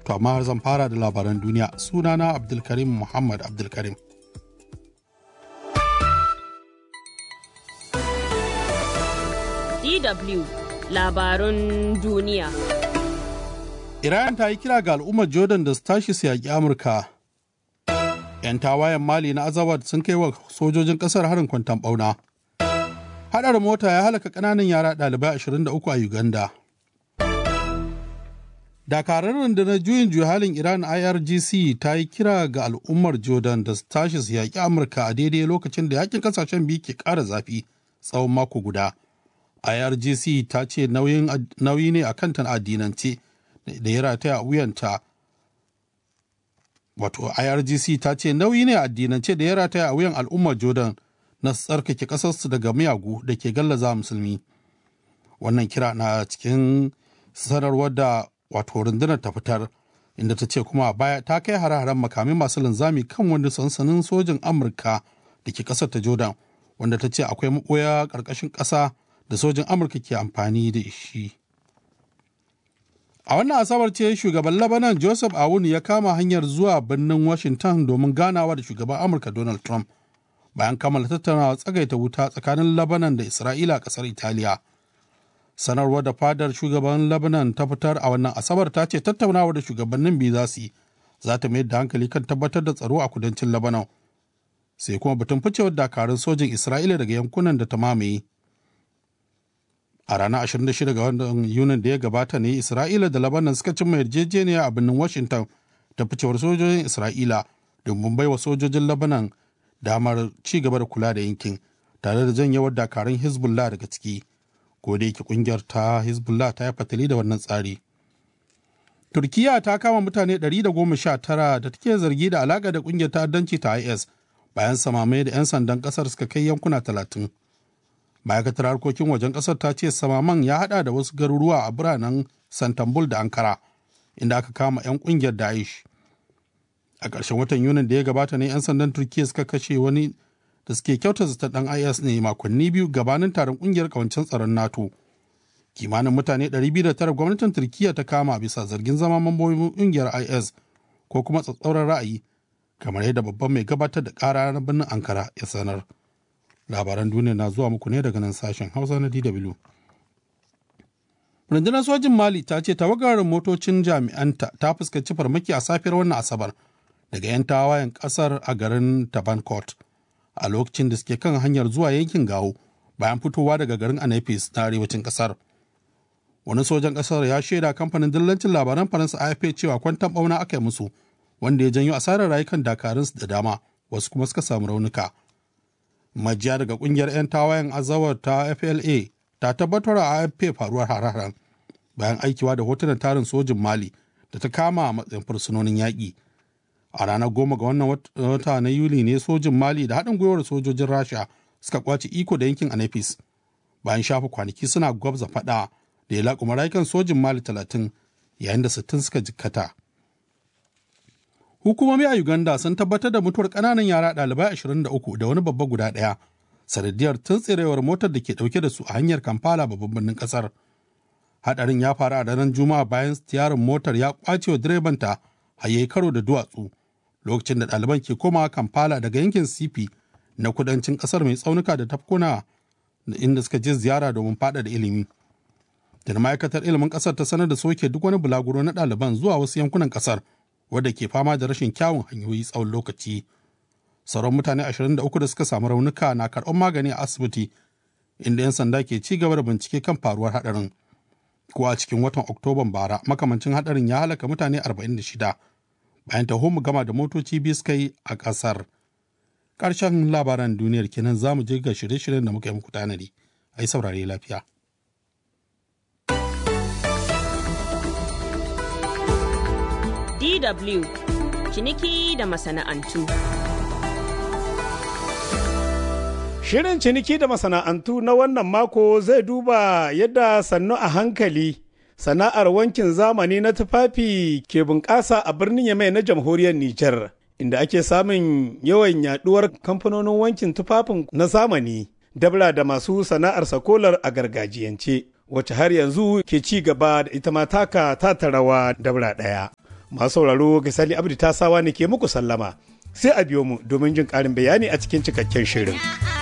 To amma zan fara da labaran duniya sunana Abdulkarim Muhammad Abdulkarim. DW labarun duniya. Iran ta yi kira ga al'ummar Jordan da su tashi su yaƙi Amurka. 'Yan tawayen Mali na Azawad sun kai wa sojojin ƙasar harin kwantan ɓauna. Haɗar mota ya halaka ƙananan yara ɗalibai 23 a Uganda. Dakarar rundunar juyin juya halin Iran IRGC ta yi kira ga al'ummar Jordan da su tashi su yaƙi Amurka a daidai lokacin da yakin ƙasashen biyu ke ƙara zafi tsawon mako guda. IRGC ta ce nauyi ne a kanta addinance da ya rataya a wuyanta. Wato IRGC ta ce nauyi ne a addinance da ya rataya a wuyan al'ummar Jordan na tsarkake ƙasarsu daga miyagu da ke gallaza musulmi. Wannan kira na cikin sanarwar da wato rundunar ta fitar inda ta ce kuma baya ta kai hare-haren makamai masu linzami kan wani sansanin sojin amurka da ke kasar ta jordan wanda ta ce akwai maɓoya ƙarƙashin ƙasa da sojin amurka ke amfani da shi a wannan asabar ce shugaban labanan joseph awun ya kama hanyar zuwa birnin washington domin ganawa da shugaban amurka donald trump bayan kammala tattaunawa tsagaita wuta tsakanin labanan da isra'ila a ƙasar italiya sanarwar da fadar shugaban lebanon ta fitar a wannan asabar ta ce tattaunawa da shugabannin biyu za su yi za ta mayar da hankali kan tabbatar da tsaro a kudancin lebanon sai kuma batun ficewar dakarun sojin isra'ila daga yankunan da ta mamaye a ranar 26 ga wannan yunin da ya gabata ne isra'ila da lebanon suka cimma yarjejeniya a birnin washington ta ficewar sojojin isra'ila domin baiwa sojojin lebanon damar ci gaba da kula da yankin tare da janyewar dakarun hezbollah daga ciki ko da yake kungiyar ta hezbollah ta yi fatali da wannan tsari turkiya ta kama mutane 119 da take zargi da alaka da kungiyar ta'addanci ta is bayan samamai da 'yan sandan kasar suka kai yankuna 30 ma'aikatar harkokin wajen kasar ta ce samaman ya hada da wasu garuruwa a biranen santambul da ankara inda aka kama 'yan kungiyar daesh a ƙarshen watan yunin da ya gabata ne 'yan sandan turkiya suka kashe wani da suke kyauta zata dan IS ne makonni biyu gabanin taron kungiyar kawancin tsaron NATO. Kimanin mutane 209 gwamnatin Turkiyya ta kama bisa zargin zama mambobin kungiyar IS ko kuma tsatsauran ra'ayi kamar yadda babban mai gabatar da kara na birnin Ankara ya sanar. Labaran duniya na zuwa muku ne daga nan sashen Hausa na DW. Rundunar sojin Mali ta ce tawagar motocin jami'anta ta fuskanci farmaki a safiyar wannan Asabar daga 'yan tawayen kasar a garin Tabankot. a lokacin da suke kan hanyar zuwa yankin gawo bayan fitowa daga garin anafis na arewacin kasar wani sojan kasar ya shaida kamfanin dillancin labaran faransa afp cewa kwantan bauna aka yi musu wanda ya janyo asarar rayukan dakarunsu da dama wasu kuma suka samu raunuka majiya daga kungiyar 'yan tawayen azawar ta fla ta tabbatar a afp faruwar hararen bayan aikiwa da hotunan tarin sojin mali da ta kama a matsayin fursunonin yaƙi a ranar goma ga wannan wata na yuli ne sojin mali da haɗin gwiwar sojojin rasha suka kwace iko da yankin anafis bayan shafa kwanaki suna gwabza faɗa da ya laƙuma rayukan sojin mali talatin yayin da sittin suka jikkata hukumomi a uganda sun tabbatar da mutuwar ƙananan yara ɗalibai ashirin da uku da wani babba guda ɗaya sanadiyar tuntsirewar motar da ke ɗauke da su a hanyar kampala babban birnin ƙasar haɗarin ya faru a ranar juma'a bayan tiyarin motar ya ƙwace wa direbanta a yayi karo da duwatsu lokacin da ɗaliban ke komawa Kampala daga yankin Sifi na kudancin ƙasar mai tsaunuka da tafkuna inda suka je ziyara domin faɗaɗa ilimi. Da ma'aikatar ilimin ƙasar ta sanar da soke duk wani bulaguro na ɗaliban zuwa wasu yankunan ƙasar wadda ke fama da rashin kyawun hanyoyi tsawon lokaci. Sauran mutane 23 da suka samu raunuka na karɓar magani a asibiti inda 'yan sanda ke ci gaba da bincike kan faruwar haɗarin. Ko a cikin watan Oktoban bara makamancin haɗarin ya halaka mutane 46 bayan taho mu gama da motoci biyu suka yi a ƙasar. Ƙarshen labaran duniyar kenan za mu je ga shirye-shiryen da muka yi muku tanadi. A yi saurare lafiya. DW ciniki da masana'antu. Shirin ciniki da masana'antu na wannan mako zai duba yadda sannu a hankali sana'ar wankin zamani na tufafi ke bunƙasa a birnin Yamai na jamhuriyar Nijar, inda ake samun yawan yaduwar kamfanonin wankin tufafin na zamani, dabla da masu sana'ar sakolar a gargajiyance, wacce har yanzu ke ci gaba da ita ma taka ta rawa dabla ɗaya. Masu sauraro ga Sali Abdi Tasawa ne ke muku sallama. Sai a biyo mu domin jin ƙarin bayani a cikin cikakken shirin.